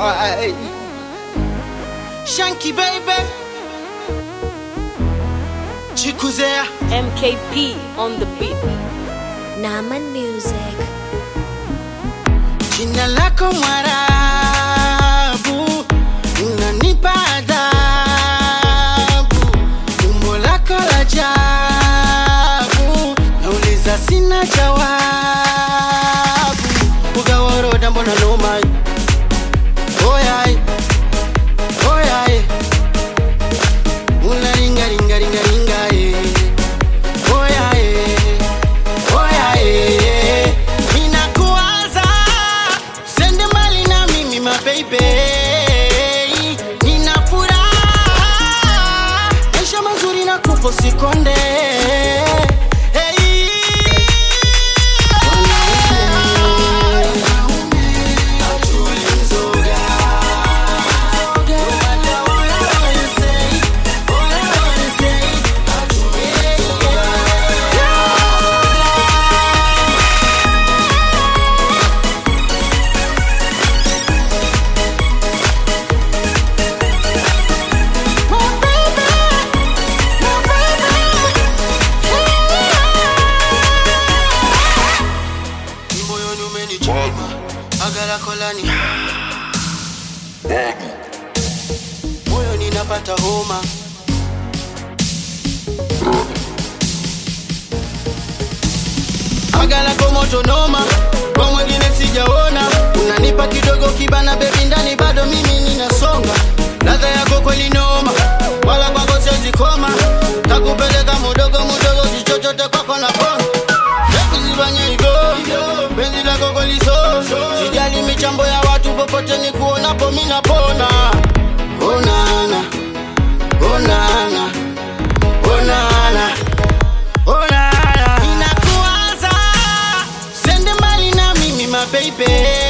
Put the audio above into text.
boy. Shanky baby. Chikuzea. MKP on the beat. Naman Music. Jina lako Mwarabu, unanipa adhabu. Umbo lako la ajabu, nauliza sina jawabu. Ugaworoda mbona noma? Oyai, oyai, unaringa ringa ringa ringa eh. Oyai, oyai, ninakuwaza sende mbali na mimi mababy, nina furaha maisha mazuri na kupo sikonde hey. moyoni umenichoma agala kolani moyoni napata homa agala ko moto noma kwa mwingine sijaona unanipa kidogo kibana bebi ndani bado mimi ninasonga ladha yako kweli noma wala kwako siwezikoma takupeleka mudogo mudogo kichochote kwako na pona Yakuzifanya hivyo penzi lako kweli so sijali michambo ya watu popote ni kuonapo mi napona onana onana onana onana inakuwaza sende mbali na mimi mababy